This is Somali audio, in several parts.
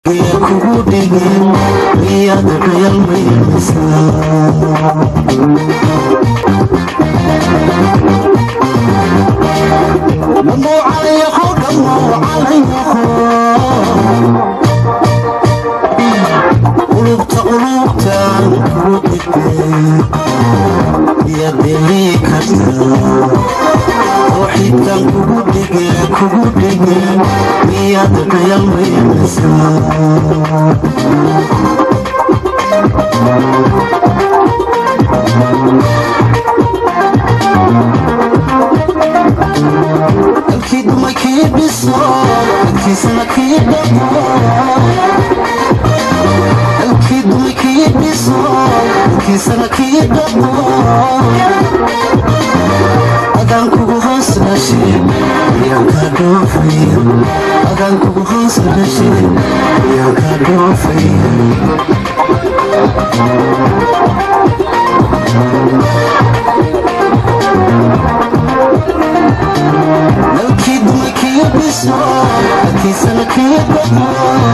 kugu dhigeen miyaad qiyalmaysaa dhammow calayaqo dhammow calayaqo qulubta qulubtaan kugu dhigeen miyaad deli kartaa tooxidkan kugu dhigeen kugu dhigeen miyaad qiyalmaysaa dalkii dumay kii dhiso dalkiisana kii dhaqo dalkii dumay kii dhiso dalkiisana kii dhaqo adaan kugu hoos dhashay miyaan kaa dhoofaya adaan kugu hoos dhashay miyaan kaa dhoofaya dalkii dumay kii dhiso dalkiisana kii dhaqo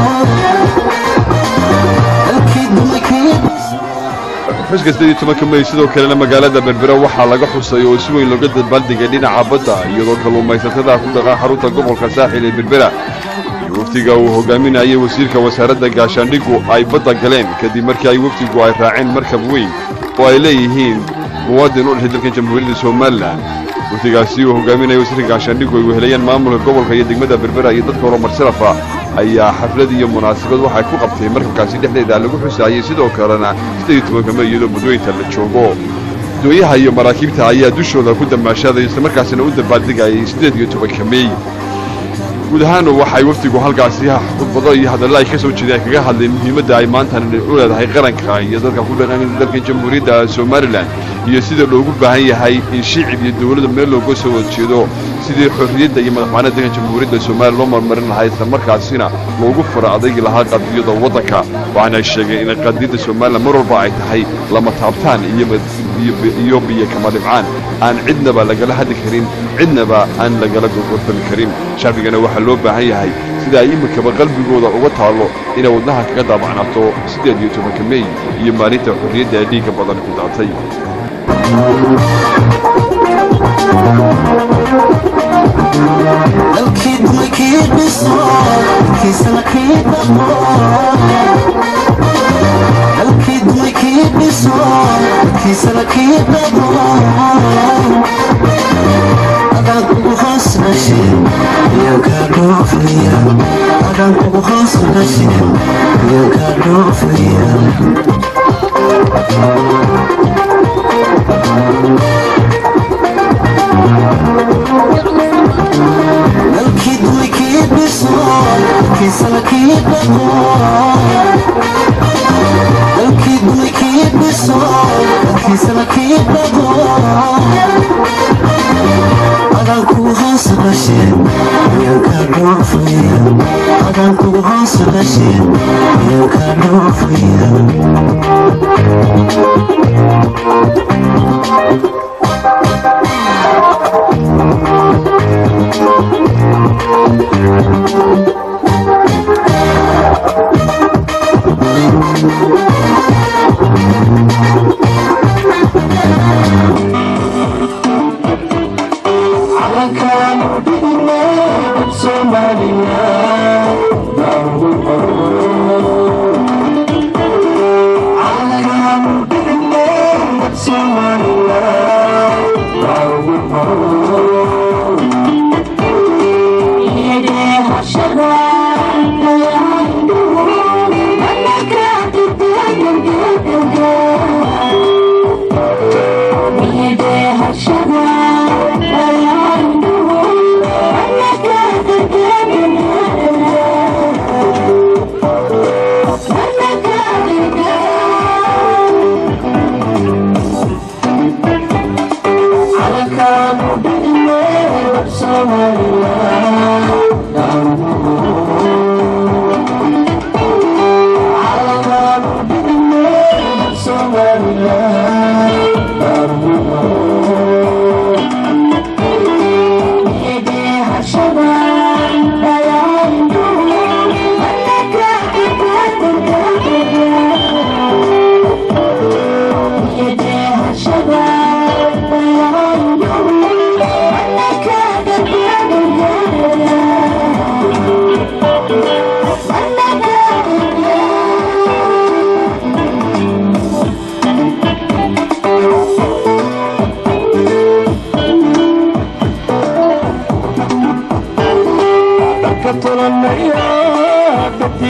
dalkii dumay kii dhiso xuska sided iyo tobanka may sidoo kalena magaalada berbera waxaa laga xusay oo si weyn looga dabaaldigay dhinaca badda iyadoo kalluumaysatada ku dhaqan xarunta gobolka saaxil ee berbera iyo wafdiga uu hogaaminayay wasiirka wasaaradda gaashaandhigu ay badda galeen kadib markii ay wafdigu ay raaceen markab weyn oo ay leeyihiin muwaadin u dhashay dalkan jamhuuriyadda somalilan wafdigaasi uu hogaaminaya wasiirka gaashaandhigu ay wehelayeen maamulka gobolka iyo degmada berbera iyo dadka horumar sharafa ayaa xaflad iyo munaasabad waxay ku qabtay markabkaasi dhexdeeda lagu xusaayey sidoo kalena sided iyo tobanka may iyadoo mudooyinta la joogo dooyaha iyo maraakiibta ayaa dushooda ku damaashaaday islamarkaasina u dabaaldegayay siddeed iyo tobanka mey guud ahaan waxay wafdigu halkaasi khudbado iyo hadalla ay ka soo jeedeen ay kaga hadleen muhiimadda ay maantan u leedahay qaranka iyo dadka ku dhaqan dalka jamhuuriyadda somalilan iyo sida loogu baahan yahay in shicib iyo dowladda meel looga soo wada jeedo sidii xorriyadda iyo madaxbanida dalka jamhuuriyadda somaliya loo marmarin lahaa islamarkaasina loogu fura adaygi lahaa qadiyada waddanka waxaana ay sheegeen in qadiyadda somalilan mar walba ay tahay lama taabtaan iyo biyo kama dhibcaan aan cidnaba lagala hadli karin cidnaba aan lagala gorgortami karin shacbigana waxaa loo baahan yahay sida ay iminkaba qalbigooda uga taallo inay wadnaha kaga daabacnato siddeed iyo tobanka mey iyo maalinta xorriyadda ee dhiigga badan ku daatay dalkii dumay kii dhiso dalkiisana kii dhaqo dalkii dumay kii dhiso dalkiisana kii dhaqo adaan kugu hoos dhashay miyaan kaa dhoofaya adaan kugu hoos dhashay miyaan kaa dhoofaya dalkii dumay kii dhiso dalkiisana kii dhaqo dalkii dumay kii dhiso dalkiisana kii dhaqo adaan kugu hoos dhashay miyaan kaa dhoofaya adaan kugu hoos dhashay miyaan kaa dhoofaya Yeah.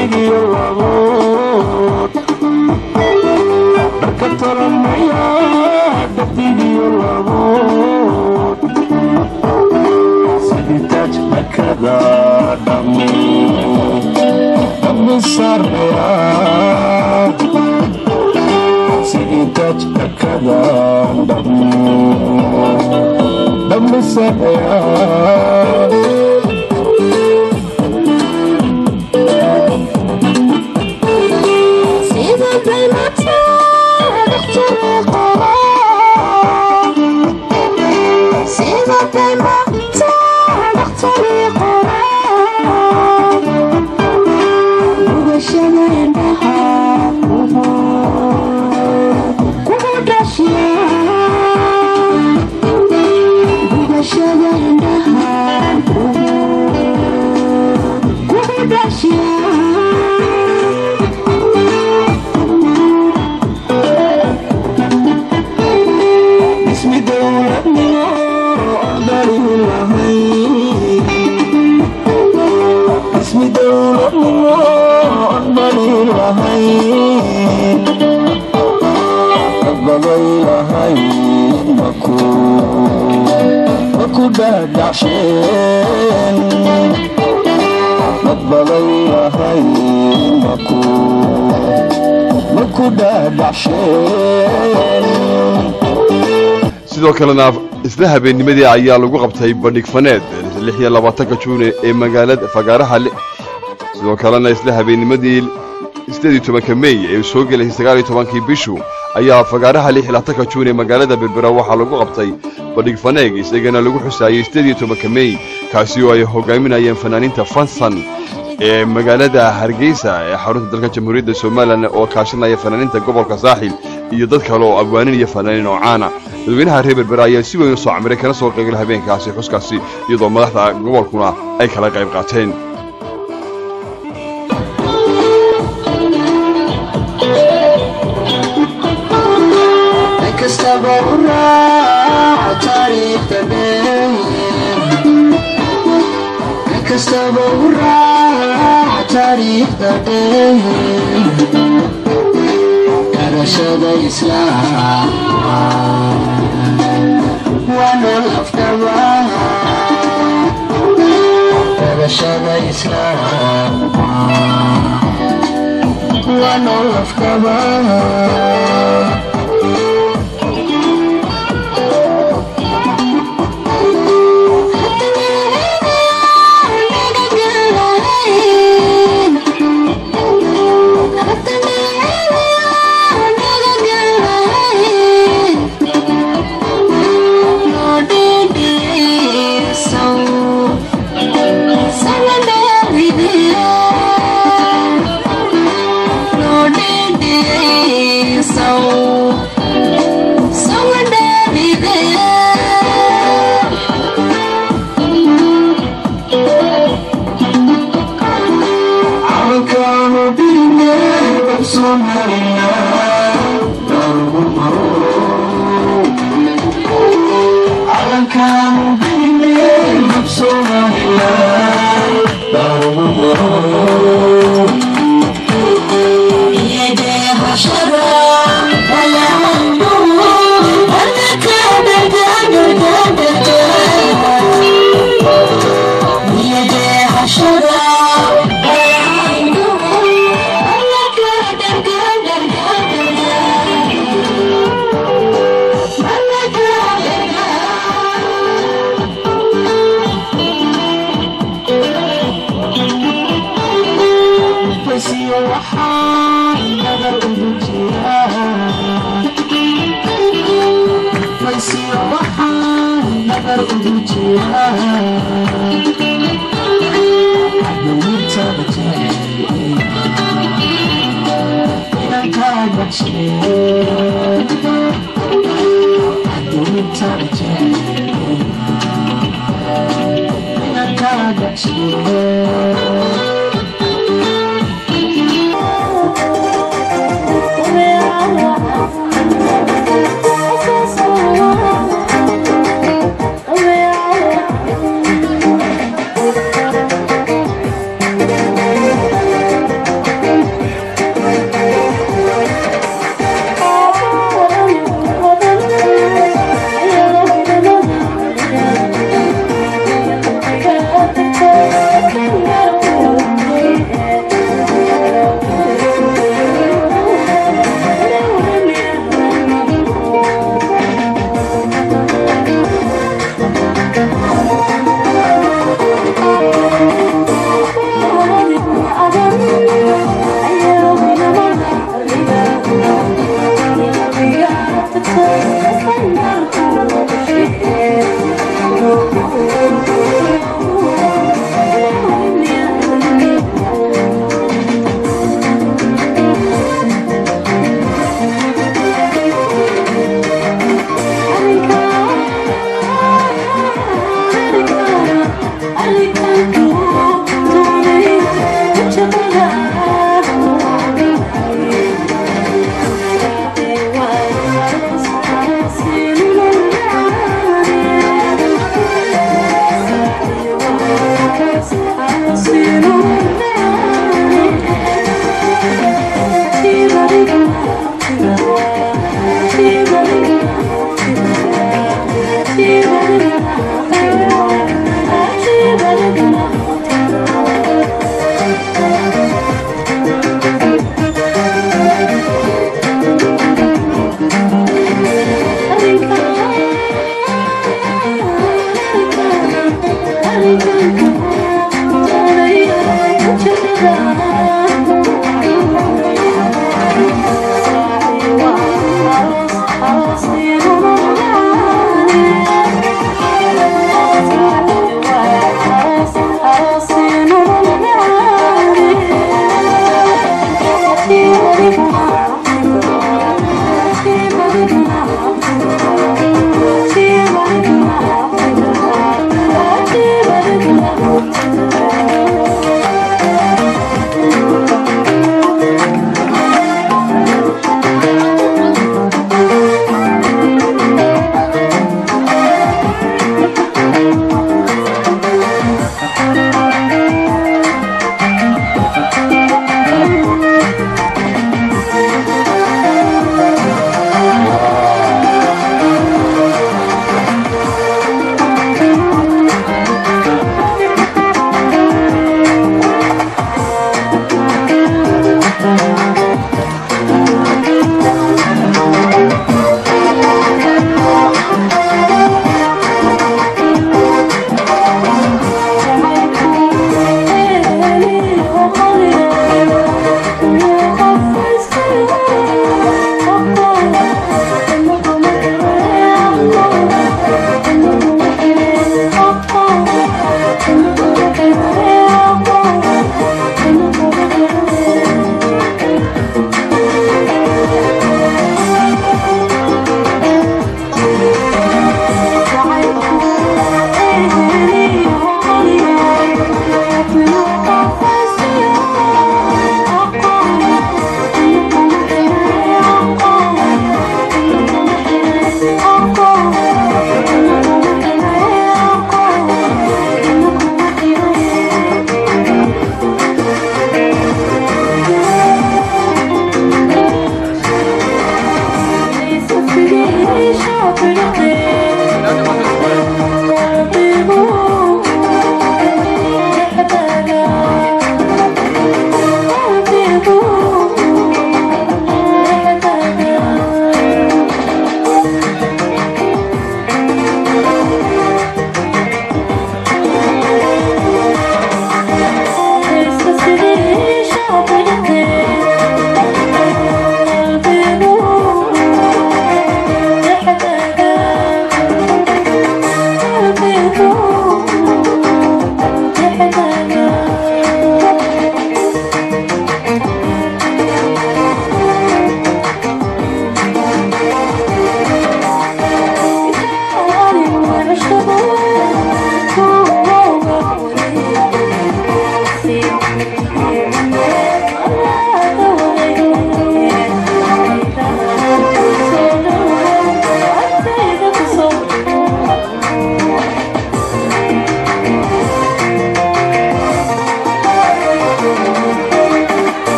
sidoo kalena isla habeennimadii ayaa lagu qabtay bandhig faneed lix iyo labaatanka juune ee magaalada fagaaraha sidoo kalena isla habeennimadii sideed iyo tobanka mey ee soo gelayay sagaal iyo tobankii bishu ayaa fagaaraha lix iyo labaatanka juun ee magaalada berbera waxaa lagu qabtay bandhig faneeg isagana lagu xusaayey sideed iyo tobanka mey kaasi oo ay hogaaminayeen fanaaniinta fansan ee magaalada hargeysa ee xarunta dalka jamhuuriyadda somalilan oo kaashanaya fanaaniinta gobolka saaxil iyo dad kale oo abwaanin iyo fanaaniin oo caana dadweynaha reer berbera ayaa si weyn u soo camiray kana soo qeygala habeenkaasi xuskaasi iyadoo madaxda gobolkuna ay kala qayb qaateen garashada islaamka waana lafdhaba garashada islaamka waana lafdhaba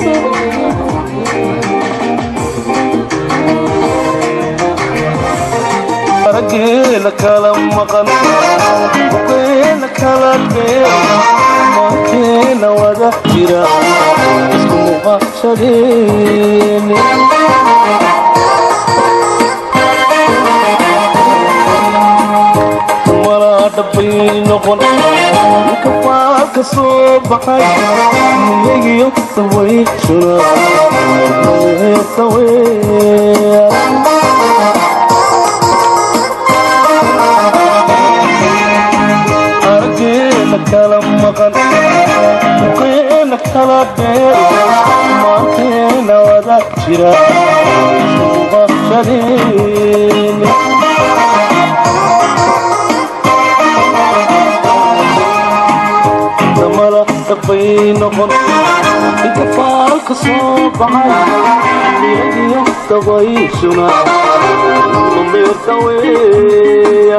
raggeena kala maqan buqeena kala dhee maankeena wada jira isku muuqashadeeni malaa dhabbay noqon ninka faalka soo baxay niyagiyo sawayshuna saweer argeena kala maqan buqeena kala dheer maankeena wada jira muuqashadeeni damala dhabbay noqon inka faalka soo baxay niyagiyo dabayshuna mameerta weeya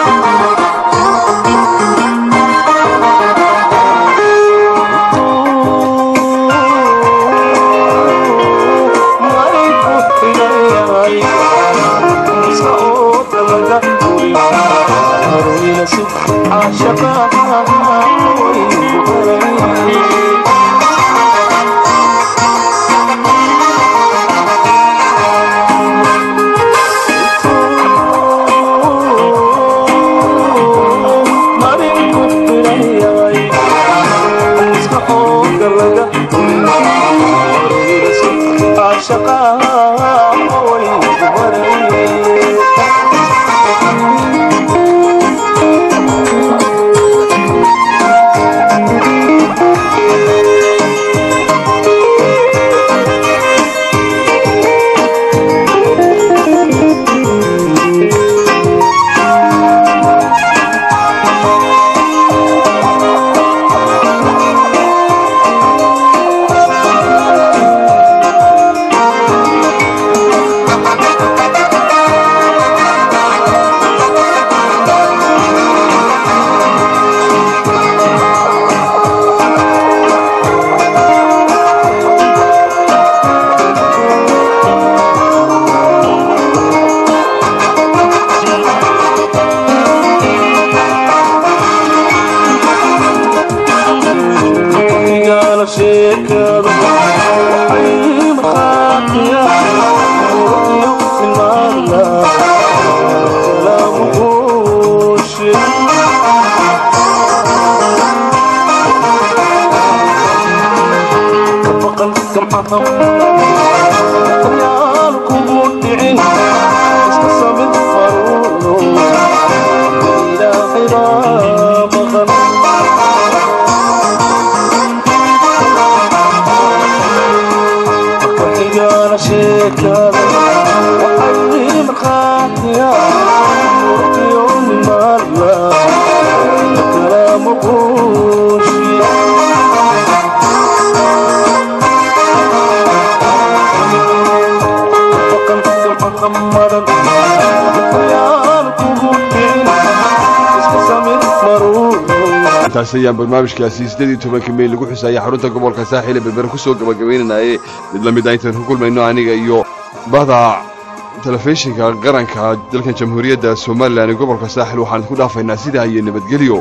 intaas ayaan barnaamijkaasi siddeed iyo tobanka mey lagu xusaayay xarunta gobolka saaxiil ee berbere ku soo gabagabaynanaye mid la mid a intaan ku kulmayno aniga iyo bahda telefishinka qaranka dalkan jamhuuriyadda somalilan ee gobolka saaxil waxaan isku dhaafaynaa sidaa iyo nabadgelyo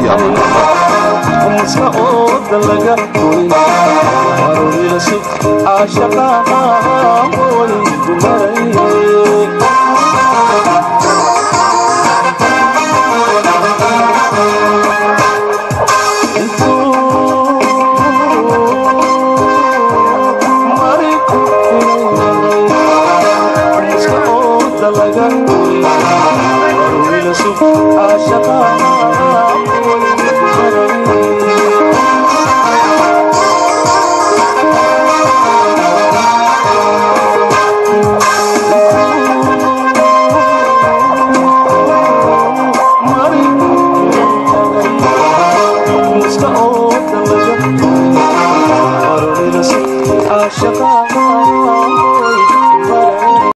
maska ooda laga goyn arooryasu caashaqaa way dumaray laga goyn arooryasu caashaqaa way